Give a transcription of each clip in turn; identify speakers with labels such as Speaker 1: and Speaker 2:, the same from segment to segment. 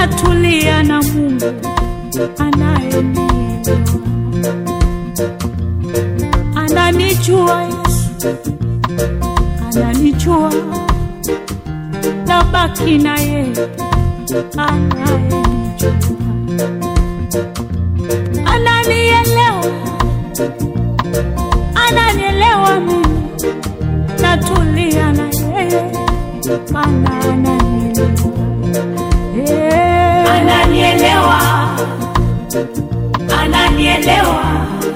Speaker 1: natulia na Mungu anayenielewa, ananijua Yesu, ananijua, nabaki na yeye anayenijua, ananielewa, ananielewa mimi, natulia na yeye maana ananielewa. Eh,
Speaker 2: ananielewa, ananielewa,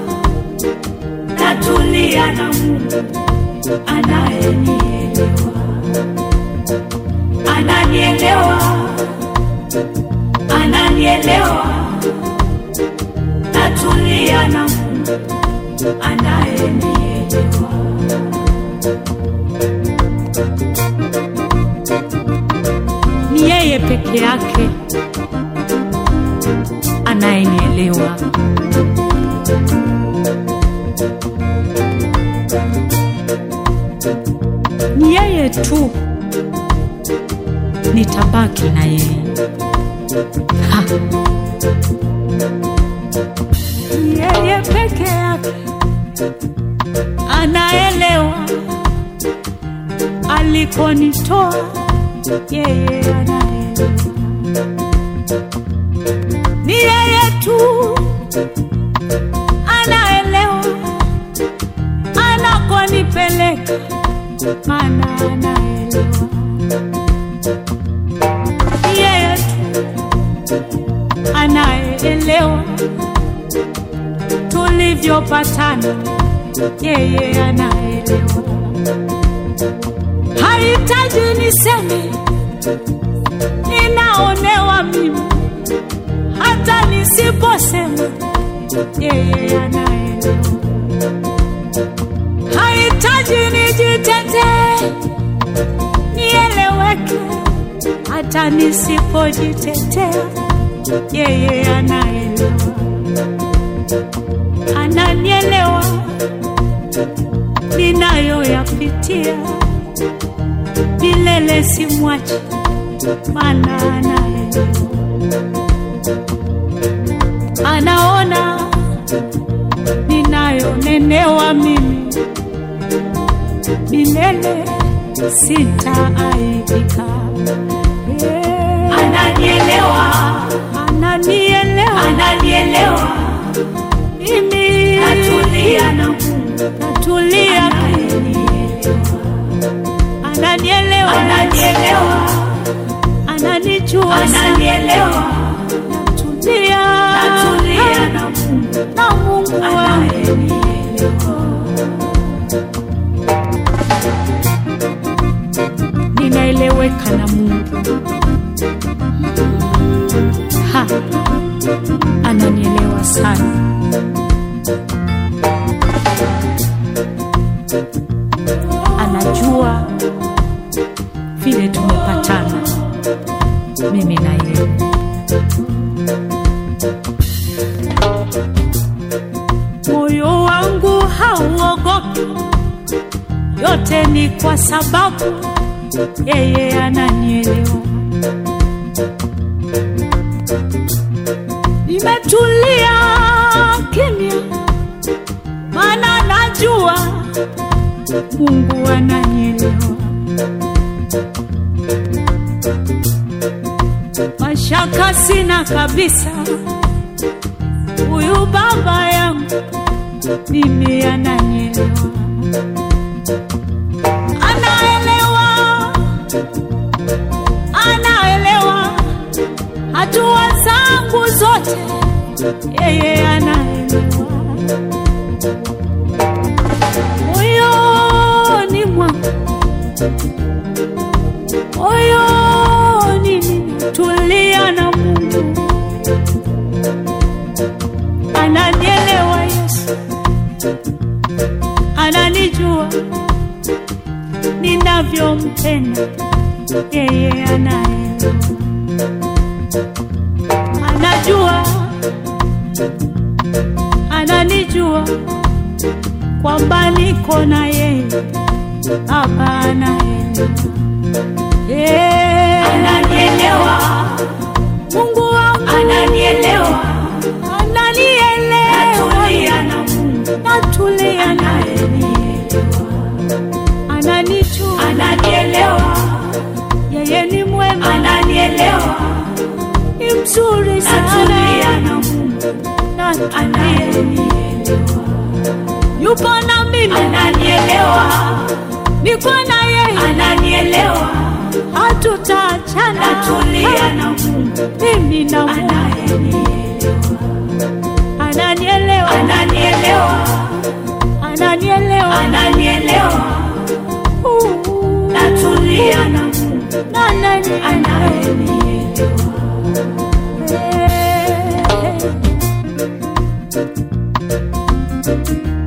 Speaker 2: natulia na Mungu anayenielewa, ananielewa, ananielewa, natulia na Mungu anayenielewa.
Speaker 1: ni yeye peke yake anayenielewa. Ni yeye tu nitabaki na yeye. Ha. Ni yeye peke yake anaelewa alikonitoa yeye anaelewa. Ni yeye tu anaelewa anakonipeleka, maana anaelewa. Ni yeye tu anayeelewa tulivyopatana, yeye anaelewa hahitaji niseme ninaonewa mimi, hata nisiposema yeye anaelewa. Hahitaji nijitetee nieleweke, hata nisipojitetea yeye anaelewa, ananielewa ninayoyapitia milele simwachi, maana anaelewa, anaona ninayonenewa mimi, milele sitaaibika. Eh,
Speaker 2: Ananielewa,
Speaker 1: Ananielewa
Speaker 2: ananielewa,
Speaker 1: mimi,
Speaker 2: natulia na Mungu
Speaker 1: natulia,
Speaker 2: ananielewa,
Speaker 1: ananielewa,
Speaker 2: ananielewa,
Speaker 1: ananijua sana,
Speaker 2: ananielewa,
Speaker 1: natulia,
Speaker 2: natulia na Mungu
Speaker 1: na Mungu wangu.
Speaker 2: anayenielewa.
Speaker 1: ninaeleweka na Mungu. Ha, ananielewa sana. Anajua vile tumepatana mimi na yeye. Moyo wangu hauogopi, yote ni kwa sababu yeye ananielewa. Nimetulia kimya, maana najua Mungu ananielewa. Mashaka sina kabisa, huyu baba yangu mimi ananielewa, anaelewa anaelewa hatua zangu zote, yeye anaelewa. Moyoni mwangu, moyoni ninatulia na Mungu, ananielewa Yesu, ananijua ninavyompenda yeye anaelewa, anajua, ananijua kwamba niko na yeye, Baba anaelewa, Eh,
Speaker 2: Ananielewa,
Speaker 1: Mungu vizuri
Speaker 2: natulia
Speaker 1: sana
Speaker 2: na Mungu
Speaker 1: natulia
Speaker 2: anayenielewa,
Speaker 1: yupo na mimi
Speaker 2: ananielewa,
Speaker 1: niko na yeye
Speaker 2: ananielewa,
Speaker 1: hatutaachana
Speaker 2: natulia na Mungu
Speaker 1: mimi na Mungu
Speaker 2: anayenielewa,
Speaker 1: ananielewa
Speaker 2: ananielewa,
Speaker 1: ananielewa
Speaker 2: ananielewa,
Speaker 1: Uh,
Speaker 2: natulia na Mungu
Speaker 1: ananielewa
Speaker 2: anayenielewa.
Speaker 1: Eh, eh.